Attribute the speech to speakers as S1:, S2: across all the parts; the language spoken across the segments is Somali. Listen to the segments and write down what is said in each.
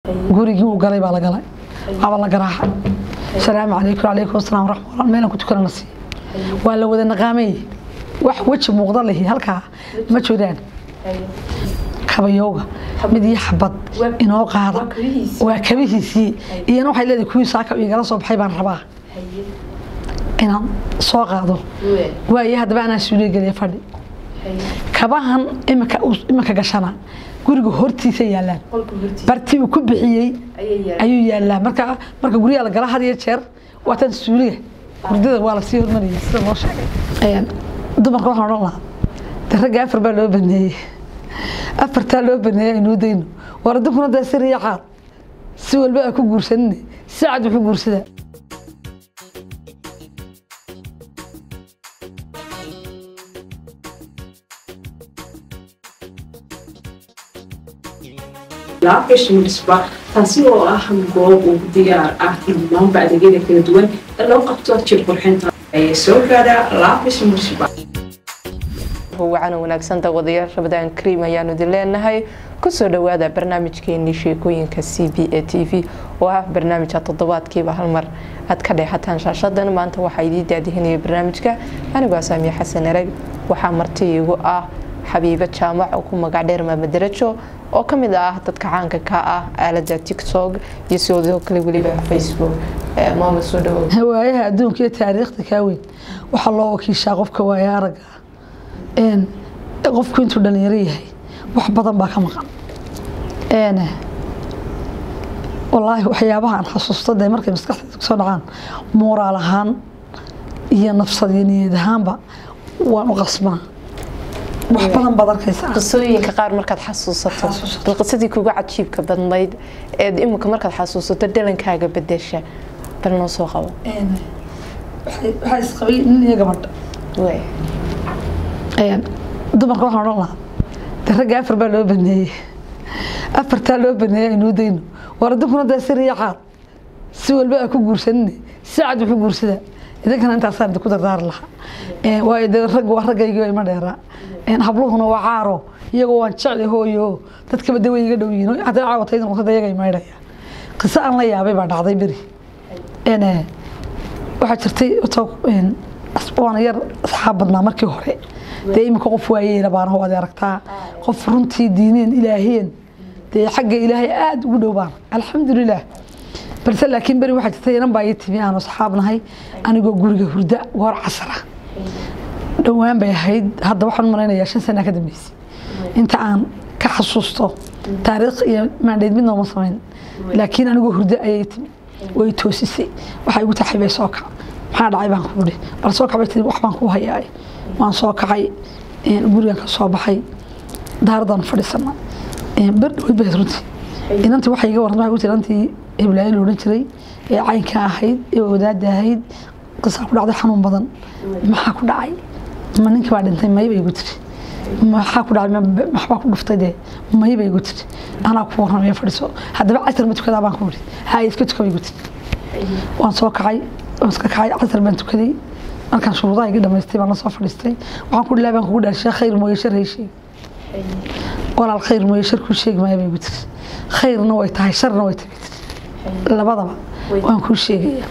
S1: gurigii uu galay baa la galay aba la garaaxay asalaamu calaykum calaykum asalaam waraxmatullah meelan ku tukana la siiya waa la wada naqaamay wax weji muuqda lihi halkaa ma jiraan kabayowga mid iyo xabad inoo qaada waa kabihiisii iyana waxay leedahay kuwii saaka igala soo baxay baan rabaa inaan soo qaado waayo haddaba anaa suuliya geliya fadhi kabahan imika imika gashana guriga hortiisa yaalaan bartii uu ku bixiyey ayuu yaalaa marka marka guryaha la gala had iyo jeer waa tan suuliga hurdada waa lasii hormariyay sida loo sheegay dumarka waxaan odhan lahaa de ragga afar baa loo baneeyey afartaa loo baneeyay aynuu dayno war addunkuna dee sir iyo caad si walba aa ku guursanine si cad wuxuu guursadaa
S2: laabgashimisba taasi oo ah goob ugu diyaar ah dhammaanba adeegyada kala duwan ee loo qabto jir qurxinta ee soo gaadha laabgashimisba
S3: wacan wanaagsan dawadayaal rabadaan kariim ayaanu idin leenahay kusoo dhawaada barnaamijkeenii sheekooyinka c b a t v oo ah barnaamijka toddobaadkiiba hal mar aad ka dheexataan shaashadan maanta waxaa idiin daadihinaya barnaamijka anigoo saamiye xasan ereg waxaa marti igu ah xabiibo jaamac oo ku magac dheer maamadarajo oo ka mid ah dadka caanka ka ah aalada tiktok iyo sidoo kale weliba facebook maama soo dhawow
S1: waayaha adduunka iyo taariikhda kaa weyn waxaa loo wakiishaa qofka waaya aragga qofku intuu dhalinyaro yahay wax badan baa ka maqan walaahi waxyaabaha aan xasuusta dee markay maskaxdeeda kusoo dhacaan mooraal ahaan iyo nafsad iyo niyad ahaanba waan u qasbaa wax badan baad arkaysaa
S3: qisooyinka qaar markaad xasuusato bal qisadii kuga cajiibka badnayd eed imika markaad xasuusato dhalankaaga bedesha bal noo soo qabo
S1: waxaa isqabay nin iyo gabadha dumarka waxaan odhan lahaa de ragga afar baa loo baneeyey afartaa loo baneeyay aynuu dayno war addunkuna dee sir iyo caad si walba aa ku guursanine si cad wuxuu guursadaa idinkana intaasaan idinku dardaari lahaa waayo dee rag waa raggaygii ima dheeraa habluhuna waa caaro iyagoo waan jecli hooyo dadkaba de way iga dhow yihiin hadday caawatayda noqotada iyaga imaydhaya qiso aan la yaabay baa dhacday beri waxaa jirtay waana yar asxaab badnaa markii hore dee iminka qof waayeela baana waad aragtaa qof runtii diineen ilaahiyeen dee xagga ilaahay aada ugu dhow baana alxamdulilah balse laakiin beri waxaa jirtay inan baa ii timi aanu asxaab nahay anigoo guriga hurda goor casara dhowaan bay ahayd hadda waxaan u malaynayaa shan sana ka dambeysay inta aan ka xasuusto taariikh iyo maandheyd midna uma samayn laakiin anigoo hurda ayay timi way toosisay waxay igu taxay bay soo kac maxaa dhacay baan ku idhi bal soo kacbay tiri wax baan ku hayaa waan soo kacay gurigan ka soo baxay daaradaan fadhiisana ber dhaweyd bay runtii inantii waxay iga warantay waxay ku tiri inantii heblaayo la odhan jiray ee caynka ahayd ee wadaada ahayd qisaa ku dhacday xanuun badan maxaa ku dhacay ma ninkii baa dhintay may bay igu tiri maxaa ku dhacay maxbaa ku dhuftay dee may bay igu tiri anaa ku warramaya fadhiso haddaba casar ma tukadaa baan ku idhi haa iska tuka bay igu tiri waan soo kacay waan iska kacay casar baan tukaday markaan shuruudaha iga dhamaystay baan la soo fadhiistay waxaan ku dhilahay baan kugu dhaashay khayr mooye shar hay sheeg walaal khayr mooye shar kuu sheegi maayo bay igu tiri khayrna way tahay sharna way tahay tiri labadaba waan kuu sheegaya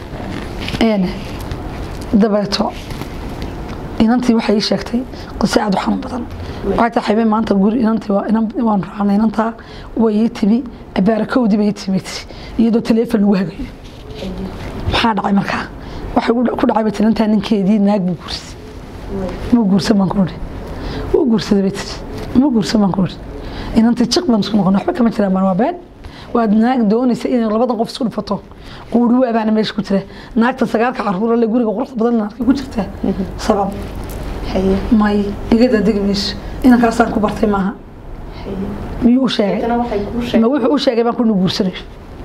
S1: dabeeto inantii waxay ii sheegtay qise aada u xanuun badan waxay tahay xaybeen maanta guri inantii waan raacnay inantaa way ii timi baarakowdii bay ii timi tiri iyadoo taleefon lagu hagayo maxaa dhacay markaa waxay ku dhacay bay tiri intaa ninkeedii naag buu guursaday ma guursan baan ku idhi wuu guursaday bay tiri ma guursan baan ku idhi inantii jiq baan isku noqon waxba kama jiraan baan waa been waad naag doonaysa inay labadan qof isku dhifato quuri waabaana meesha ku jira naagta sagaalka caruura le guriga quruxda badan arkay ku jirtaa sabab may igada degi mayso inankaasaan ku bartay maaha miyuu u sheegay ma wuxuu u sheegay baan ku guursanayo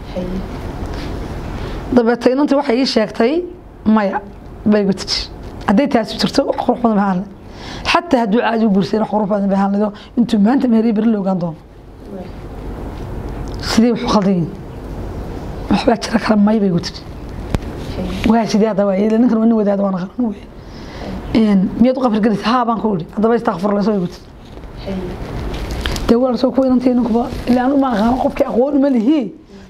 S1: dabeeto inantii waxay ii sheegtay maya bay gu tiri hadday taasi jirto wax qurux badan bay ahaan xataa hadduu caadi u guursayn wax qurux badan bay ahaan leedo intuu maanta meeriya beri la ogaan doono sidee wuxuu khaldan yihin waxbaa jira kala may bay gu tiri waa sidee hadda waa yeela ninkan waa nin wadaada waana qaran wey miyaad u qabri gelaysa haa baan ku idhi haddaba istakfur layso bay gu tiri dee walaalsoo kuwa inantii ninkuba ilaa anu ma aqaano qofkii aqoon uma lihi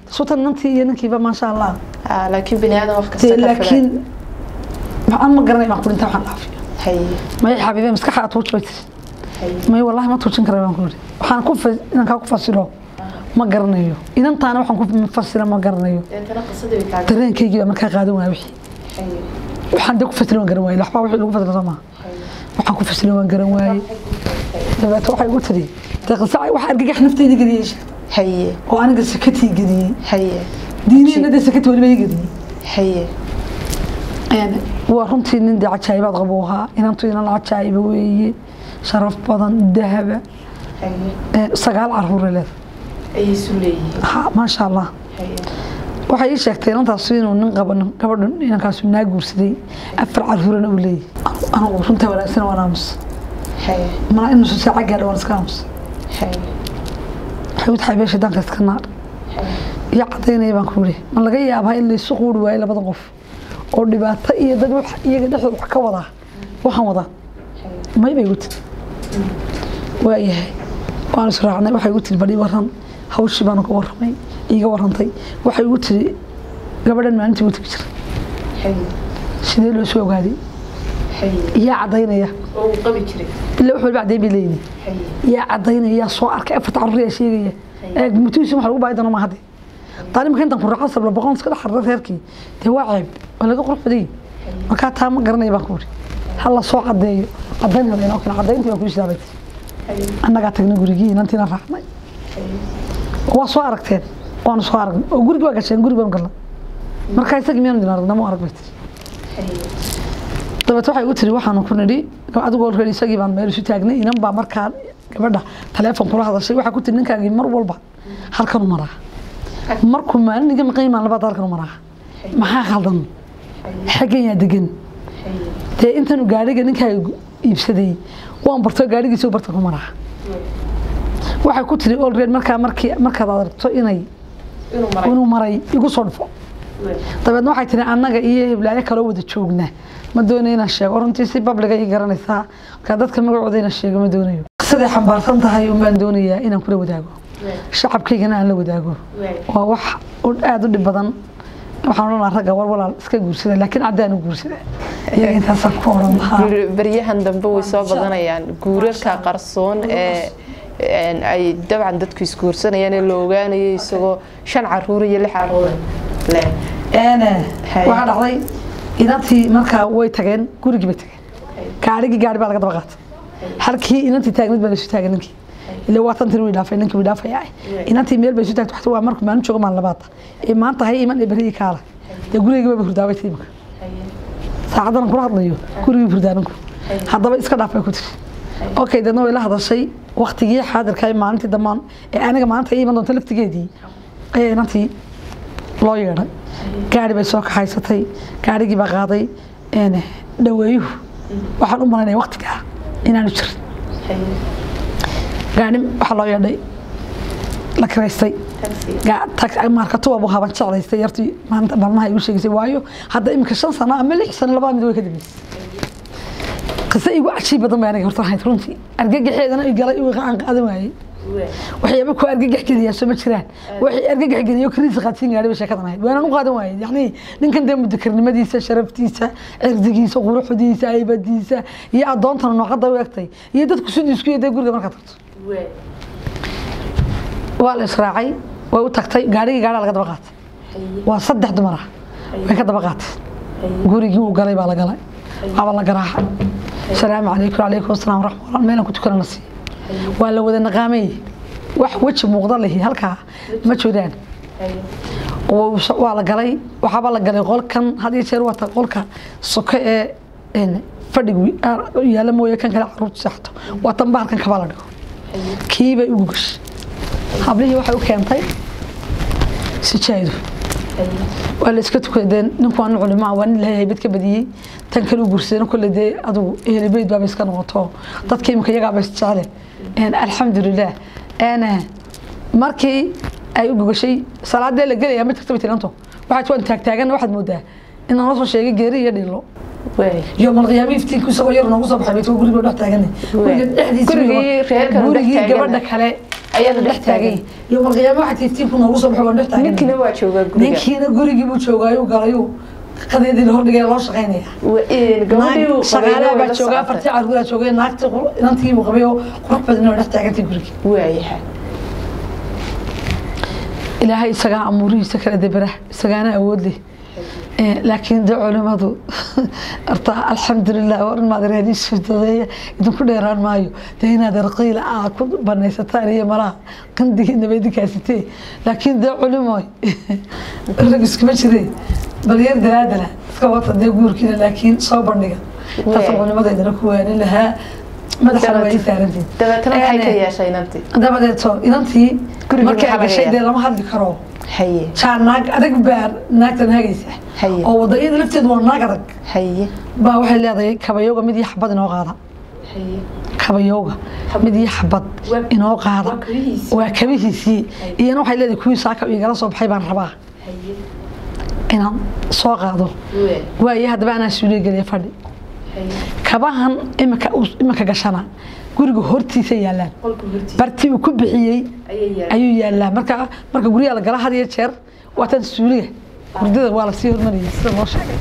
S1: sutan nantii iyo ninkiiba maasha allah
S3: Ah, laakiin bini aadan wax kasta
S1: dee
S3: ka filan
S1: laakiin maxaan ma garanay baan ku dhinta waxaan dhaafiyo
S3: haye
S1: may xabiibe maskaxa aad tuuji bay tiri
S3: haye
S1: may wallahi ma tuujin kara baan ku yidhi waxaan ku fa- inaan kaa ku fasiro ma garanayo inantaana waxaan ku fasira ma garanayo
S3: deetana qisadii bay kaaga
S1: dareenkaygii baa markaa qaadan waaya wixii
S3: haye
S1: waxaan dee ku fasirin waan garan waaye waxbaa wixii lagu fasira soo maaha
S3: haye
S1: waxaan ku fasirin waan garan waaye dabeeto waxay igu tiri dee qisa wax argagax nafteyda geliyey
S3: haye
S1: oo aniga sakatii geliyey
S3: haye
S1: diiniyana dee sakati weliba ii geliyey
S3: haye
S1: Een, waa runtii nin dee cajaayibaad qabu ahaa inantu inan cajaayiba weeye sharaf badan dahaba
S3: haye
S1: een, sagaal caruure leeda
S3: ayay isu leeyihiin
S1: ha maasha allah
S3: haye
S1: waxay ii sheegtay inantaas inuu nin qabo nin- gabadhan inankaasu naa guursaday afar caruurana uu leeyahy anigu runta wanaagsan waan aamus
S3: haye
S1: mana inuusan saaca gaadha waan iska aamus
S3: haye
S1: waxay u tahay beesha daanka iska naar iyo cadaynaya baan ku yidhi ma laga yaabaa in laysu quuri waayo labada qof oo dhibaato iyo dad wax iyaga dhexdooda wax ka wadaa waxaan wadaa may bay igu tiri waayahay waan israacnay waxay igu tiri badhi waran hawshii baanu ka warramay iiga warrantay waxay igu tiri gabadhan maalintii igu tegi jiray
S3: haye
S1: sidee loo soo ogaaday
S3: haye
S1: iyaa cadaynaya
S3: oo uu qabi jiray
S1: ilaa wax walba cadayn bay leeyihin
S3: haye
S1: yaa cadaynaya yaa soo arkay afarta carruur yaa sheegaya ee mutuusi waxa lagu baahi doona ma hadde taalimka intaan ku raaxo sabla boqon iska dhex xarra reerkii dee waa ceeb waa laga qurux badan yahay markaa taa ma garanaya baan ku uri ha la soo cadeeyo cadayn hada inoo kale cadayntii baan ku ishaabay
S3: haye
S1: annagaa tagnay gurigii inantiina raacnay waa soo aragteen waanu soo aragnay oo gurigi waa gasheen guri baan galnay markaa isagii miyaanu idin aragnay ma arag bay tiri
S3: haye
S1: dabeet waxay igu tiri waxaanu ku nidhi adigoo reer isagii baan meel isu taagnay inan baa markaa gabadha taleefon kula hadashay waxaa ku tiri ninkaagii mar walba halkanu maraa markuu maalin iga maqan maan labaad halkanu maraa maxaa khaldan xaggan yaa degan
S3: haye
S1: dee intanu gaadhiga ninkaaga iibsaday waan barto gaadhigiisa barta ku maraa waxay ku tiri olreed markaa markii markaad aragto inay
S3: inuu maray
S1: inuu maray igu soo dhufo dabeedna waxay tiri annaga iyo hiblaayo kaloo wada joogna ma doonayo inaan sheego runtii si babliga ii garanaysaa markaa dadka magacooda inaan sheego ma doonayo siday xambaarsan tahay unbaan doonayaa inaan kula wadaago shacabkaygana aan la wadaago waa wax u- aada u dhib badan waxaan odhanaa ragga war walaal iska guursada laakiin caddaan u guursada iyaga intaasaan ku odhan lahaa
S3: Guur- baryahan dambe way soo badanayaan guurarka qarsoon ee een, ay dabcan dadku isguursanayaan ee la ogaanayo isagoo shan caruur iyo lix caruur leh
S1: Ene,
S3: Hay.
S1: waxaa dhacday inantii markaa way tageen gurigii bay tageen gaarigii gaari baa laga daba qaatay halkii inantii taagneed baa laisu taagay ninkii ila waa tantin way dhaafay ninkii way dhaafaya inantii meel bay isu taagtay waxta waa markuu maalin joogo maalin labaad ee maanta hay iman ee berihii kaala dee gurigii bay hurdaabay tiimka saacadan kula hadlayo gurigii hurdaaninku haddaba iska dhaaf bay ku tiri okay dadna way la hadashay waktigii xaadirka ee maalintii dambaan ee aniga maanta ay iman doonto laftigeedii ayaa inantii loo yeedhay gaari bay soo kaxaysatay gaarigii baa qaaday een, dhaweeyuhu waxaan u malaynaya waktigaa inaanu jirin gaari waxaa loo yeedhay la kiraystay Ga- tag- markatuwa buu haban jeclaystay yartii maanta maalmaha igu sheegaysay waayo hadda imika shan sano ama lix sano labada mid way ka dambeysay qise igu cajiib badan bay aniga horta ahayd runtii argagaxeedana i galay igu aan qaadan waayey waxyaaba ku argagax geliyaa soo ma jiraan waxay argagax geliyo kariis qaadsiin gaadhay bay sheekadan ahayd waanaan u qaadan waayey yacni ninkan dee mudakarnimadiisa sharaftiisa cirdigiisa quruxdiisa aybadiisa iyo addoontana noocadda u egtay iyo dadku siduu isku yeeday guriga markaad tagto waa la israacay way u tagtay gaarigii gaadhaa laga daba qaatay waa saddex dumar ah way ka daba qaateen gurigii uu galay baa la galay waaba la garaacay asalaamu calaykum calaykum asalaam waraxmatullah meelan ku tukanana siiya waa la wada naqaamay wax weji muuqda lehi halkaa ma joodaan Wuu- waa la galay waxaaba la galay qolkan had iyo jeer wata qolka soke ee een, fadhigu ah, yaalla mooye kan kale caruurta seexato waa tan bahalkan kabaa la dhigo kiibay ugu gashay hablihii waxay u keentay sijaayadu waa la iska tukadee ninku waa nin culimaa waa nin ilaahay haybad ka badiyey tan kale u guursadeen kolle dee adugu ehlibeyd baaba iska noqoto dadka imika iyagaaba isjecele Een, alxamdulilah Een, markii ay u gogashay salaadee la gelaya ma jirta bay tiranto waxaad waan taagtaagan waxaad moodaa in nala soo sheegay geeri iyo dhilo يوم القيامة يفتيك وسوى يرنا وصب حبيت وقولي له تاجني
S3: Gurigii reerka la dhex
S1: gurigii
S3: taagan.
S1: gabadha kale
S3: ayaana
S1: dhex taagan yowmal qiyaama waxa tiiftiinku noogu soo baxo waan dhex taagan
S3: ninkina waa joogaa guriga
S1: ninkiina gurigii buu joogaayu galayuu qadeedii la hordhigay loo shaqaynaya
S3: Wa- een, gabadhii uu
S1: shaqaalaha
S3: qabayna way
S1: baa
S3: la
S1: joogaa
S3: socotay.
S1: afartii carruuraa joogay naagtii inantii buu qabay oo qurux badan oo dhex taagantay gurigii
S3: waayahay
S1: ilaahay isagaa amuurihiisa kala debera isagaana awood leh Eh, laakiin de culimadu horta alxamdulilah war in maadareediisu dadeeya idinku dheeraan maayo dee inaad arqiila aa ku banaysataan iyo malaha qandigiinaba idinkaasitee laakiin dee culimoy rag iskuma jireen bal yar dalaadala iska wata dee guurkiina laakiin soo bandhiga taasa
S3: Wee.
S1: culimadeydana ku waanin lahaa madaxana waa ii saarantiin
S3: dabeetana maxay ka
S1: Eh,
S3: yeeshay inantii
S1: dabadeeto inantii
S3: Gurigii
S1: markay
S3: maxaa laga
S1: gashay dee
S3: yaabaa?
S1: lama hadli karo
S3: haye
S1: jaa naag adag baa naagtan hagaysa
S3: Haye.
S1: oo wadayada lafteedu waa naag adag
S3: haye
S1: baa waxay leedahay kabayooga mid iyo xabad inoo qaada
S3: haye
S1: kabayooga mid iyo xabad
S3: Waa-
S1: inoo qaada
S3: waa kabihiisii.
S1: waa kabihiisii iyana waxay leedahay kuwii saaka igala soo baxay baan rabaa
S3: haye
S1: inaan soo qaado
S3: wee
S1: waaye haddaba anaa suuliya geliya fadhi
S3: haye
S1: kabahan imika imika gashana guriga hortiisa yaalaan
S3: qolka hortiisa
S1: bartii uu ku bixiyey
S3: ayay yahay
S1: ayuu yaalaa marka marka guryaha la gala had iyo jeer waatan suuliga hurdada waa lasii hormariyay sida loo sheegay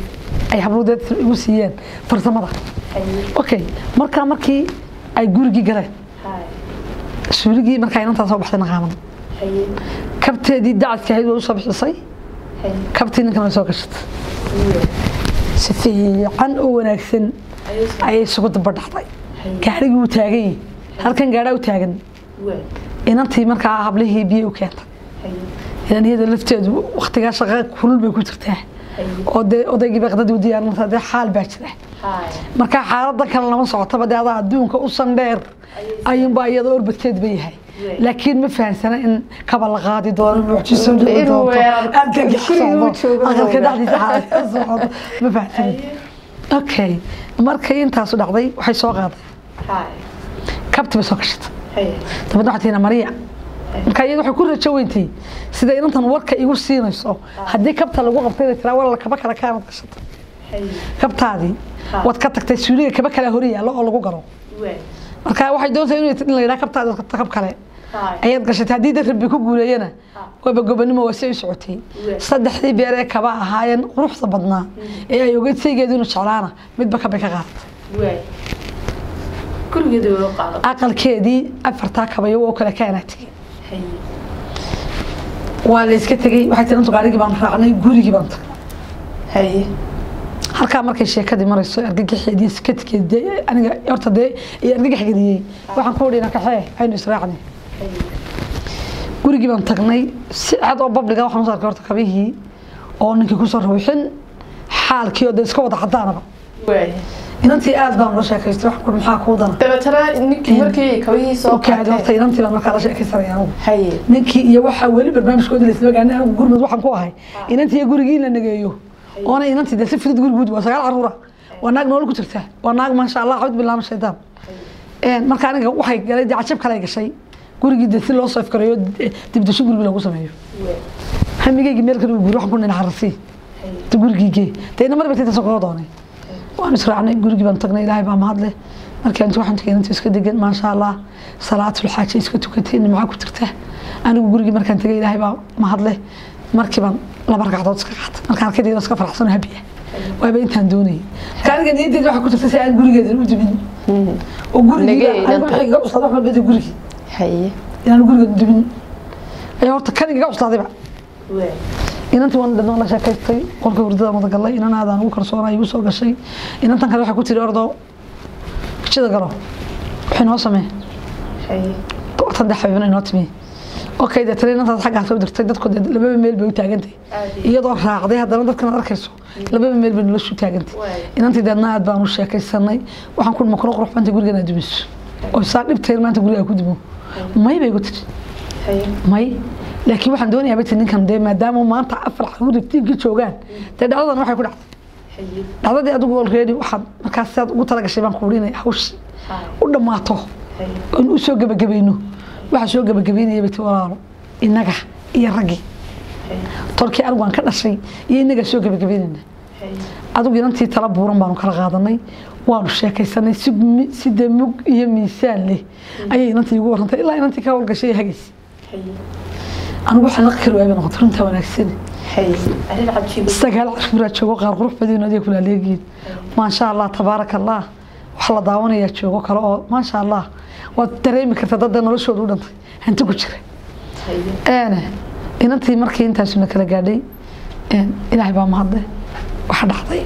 S1: ay habluudeed igu siiyeen farsamada
S3: haye
S1: okay marka markii ay gurigii galeen
S3: haye
S1: suuligii markaa inantaa soo baxday naqaaman
S3: haye
S1: kabteedii dacadka ahayd way usoo bixisay
S3: haye
S1: kabtii ninkan way soo gashatay
S3: wee
S1: si fiican oo wanaagsan
S3: ayay soo
S1: ayay isugu daba dhacday
S3: haye
S1: gaarigii wuu taagan yahay halkan gaadhaa u taagan
S3: wee
S1: inantii markaa hablihii biyo u keentay
S3: haye
S1: idan iyada lafteedu waktigaa shaqa kulul bay ku jirtaa
S3: haye
S1: oo dee odaygii baqdadii u diyaarinta dee xaal baa jira
S3: haye
S1: marka xaaladan kale lama socotaba dee adaa adduunka u sandheer ayuunbaa iyada orbadkeed ba yahay
S3: Wey.
S1: laakiin ma fahansana in kaba la qaadi doono mucjiso dhici
S3: Inuu
S1: doonto
S3: weerar-
S1: argagax
S3: guriga uu
S1: socdo
S3: joogo
S1: aqalka
S3: moogaa.
S1: dhexdiisa xaalad ka socdo ma fahansanin okay markay intaasu dhacday waxay soo qaaday
S3: haye
S1: kabti bay soo gashatay
S3: haye
S1: dabadna waxay tihi mariya marka iyada waxay ku rajo weyntay sida inantan warka igu siinayso haddii kabta lagu qabtay inay tiraa walla kaba kale kaanad gashatay
S3: haye
S1: kabtaadii
S3: Ha.
S1: waad ka tagtay suuliga kaba kale hor yaallo oo lagu galo
S3: wee
S1: marka waxay doontaa inay in la yidhaha kabtaadi waad kabta kab kale
S3: haye
S1: ayaad gashatay haddii dad rabbi ku guuleeyana waaba gobanimo waa si u socotay
S3: Wee.
S1: saddexdii beer ee kaba ahaayeen quruxda badnaa ee ay ogeyd saygeedu inuu jeclaana midba kabay ka qaadatay
S3: wee gurigeeda way u qaado
S1: aqalkeedii afartaa kabayo oo kale kaanaa tegey
S3: haye
S1: waa la iska tegey waxay tii intu gaarigii baan raacnay gurigii baan tagnay
S3: haye
S1: halkaa markay sheekadii marayso argagaxeedii sikadkeed aniga horta dee iyo argagax geliyey waxaan ku udhina kaxee aynu israacnay
S3: haye
S1: gurigii baan tagnay si cad oo babliga waxaan usoo arkay horta kabihii oo ninkii kusoo ruuxin xaalkii oo dee iska wada cadaanaba
S3: wee
S1: inantii aad baan ula sheekaystay wax kur maxaa kuu dana
S3: dabeetana ninkii markii kabihii soo
S1: okay horta
S3: qaatay
S1: inantii baan markaa la sheekaysanaya anigu
S3: haye
S1: ninkii iyo waxaa weli barnaamijkooda laisla ogaanay anigu gurmud waxaan ku ahay inantii iyo gurigii in la nageeyo oona inantii dee si fudud guriguud waa sagaal caruura waa naag nolol ku jirta waa naag maasha allah cabd bilaama shaydaan marka aniga waxay galay dee cajab kale ay gashay gurigii dee si loo soo ifkarayo dibdasho gurigi lagu sameeyo
S3: wee
S1: hamigeygii meel kale uu guuri waxaan ku nina xarasii
S3: haye
S1: gurigiigee dee ina mar batay soo doonay waan israacnay gurigii baan tagnay ilaahay baa mahadle markii inta waxaan tagay inta iska degan maasha allah salaatul xaaja iska tukatay nimca ku jirta anigu gurigii markaan tagay ilaahay baa mahadle markii baan laba ragcadood iska qaatay markaan arkay iska faraxsan habiya waaba intaan doonayay marka aniga niyaddeeda waxaa ku jirta si aan gurigeeda u dumin oo gurigiiga
S3: Nagee
S1: anigu wixii iga cuslaaday waxaan gadi gurigii
S3: haye
S1: inaan gurigeeda dumin ayaa horta kan igaga cuslaadayba
S3: wee
S1: inantii waan dhadhan la sheekaystay qolka hurdada wada galay inan aadaan ugu kalsoonay igu soo gashay inantan kale waxay ku tiri ordo jida galo waxay noo samee
S3: haye
S1: saddex xabiibna inoo timi okay dee tani inantaas xaggaa soo dirtay dadku dee lababa meel bay u taagantay
S3: Aadi.
S1: iyadoo raacday haddana dadkan aad arkayso lababa meel bay noloshu taagantay
S3: Waay.
S1: inantii deedna aad baan u sheekaysanay waxaan ku makro qurux banta gurigan aad dumiso oo saa dhibtay maanta guriga ku dumo may bay igu tiri
S3: haye
S1: may laakiin waxaan doonayaa bati ninkan dee maadaama maanta afar caruur iftiinkii joogaan dee dhacdadan waxay ku dhacday
S3: haye
S1: dhacdadii adigu already waxaad markaas sidaad ugu talagashay baan kuurinay hawsh
S3: haye
S1: u dhammaato
S3: haye
S1: in u soo gebagabayno waxaa soo gebagabaynaya bati walaalo innaga iyo raggii
S3: haye
S1: tolkii anigu aan ka dhashay iyo innagaa soo gebagabaynayna adigu inantii tala buuran baanu kala qaadanay waanu sheekaysanay si mi- si dee mug iyo miisaan leh ayay inantii igu warantay ilaa inantii ka howlgashay hagaysa anigu waxaan la kari waayay bay noqotay runtaa wanaagsan
S3: arrin cajiib
S1: sagaal cashuuraa joogo qaar qurux badan adiga kula leegiin maasha allah tabaaraka allah wax la daawanayaa joogo kale oo maasha allah waad dareemi kartaa dadda noloshooda u dhantay hanti ku jira een inantii markii intaasuna kala gaadhay een ilaahay baa mahadle waxa dhacday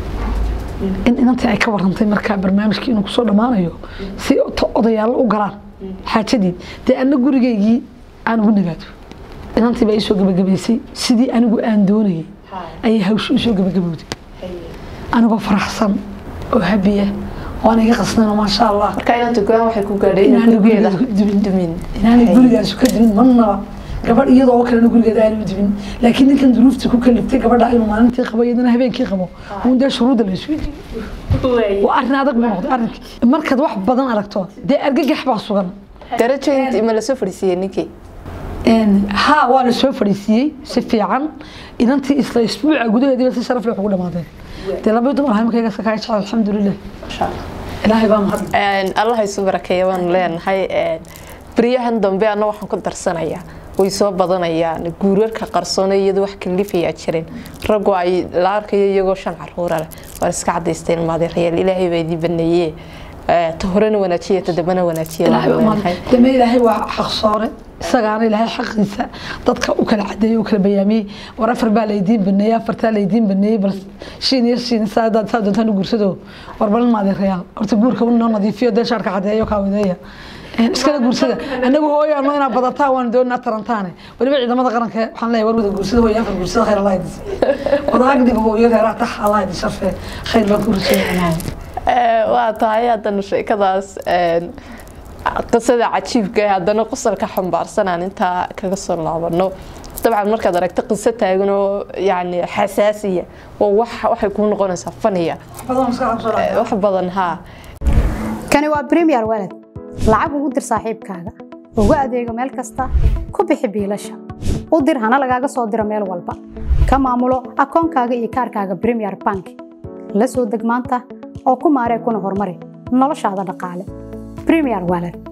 S1: in inantii ay ka warantay markaa barnaamijkii inuu kusoo dhammaanayo si to- odayaalo u galaan xaajadii dee anna gurigaygii aan ugu nagaado inantii baa iisoo gabagabaysay sidii anigu aan doonayay ayay hawshu isoo gabagabowday anigoo faraxsan oo habiya oo aan iga qasnayn maasha allah
S3: marka inanta go-aan waxay ku gaadhay inay
S1: Inaanay
S3: gurigeeda
S1: gurigeeda dumin.
S3: dumin
S1: inaanay gurigaasu ka dimin marnaba gabadh iyadoo oo kalena gurigeeda aanu dimin laakiin ninkan duruufta ku kaliftay gabadha inuu maalintii qabo iyadana habeenkii qabo uun dee shuruudda la isu waa arrin adag buu noqday arrinkii markaad wax badan aragto dee argagax baa sugan
S3: darajo int ma lasoo fadhiisiiyey ninkii
S1: Een, haa waa la soo fadhiisiiyey si fiican inantii isla isbuuca gudaheediiba si sharaf leh wax ugu dhamaadeen dee laba dumar haymkayga sakaa jecel alxamdulilah ilaahay baa mahad
S3: allah isu barakeeya waanu leenahay beryahan dambe anna waxaan ku darsanayaa way soo badanayaan guurarka qarsoone iyadoo wax kalifayaa jirin raggu ay la arkayo iyagoo shan caruura leh waan iska cadaysteen maadeerayaal ilaahay baa idin baneeye ta horena wanaajiya ta dambena wanaajiya
S1: ilaahay
S3: waanu
S1: baa mahad
S3: leenahay
S1: deme ilaahay waa xaqsoore isagaana ilaahay xaqiisa dadka u kala cadeeyey u kala bayaamiyey war afar baa laydiin baneeyey afartaa laydiin baneeyey bal shiin iyo shiin saa hadaad saa doontaan u guursado war balin maadeerayaal horta guurka u noo nadiifiyo dee shaarka cadeeyo kaa wadeeya Een, iskala guursada anagu hooyaano inaad badataan waan doonaa tarantaane weliba ciidamada qaranka waxaan leeyahay war wada guursada hooya afar guursada khayr allah idin wada agdiga hooyo reeraa tax allah idin sharfee khayr baan ku rajaynayaa
S3: Ee, waa tahay haddana sheekadaas een, qisada cajiibka ee haddana qosalka xambaarsanaan intaa kaga soo laabano dabcan markaad aragto qiso taagan oo yani xasaasiya oo wax waxay kuu noqonaysaa faniya
S1: badan maskaxda kusoo
S3: Ee, wax badan haa
S4: kani waa premier walad lacag ugu dir saaxiibkaaga ugu adeego meel kasta ku bixi biilasha u dir hana lagaaga soo diro meel walba ka maamulo akoonkaaga iyo kaarkaaga premier bank la soo deg maanta oo ku maaree kuna horumari noloshaada dhaqaale premier walad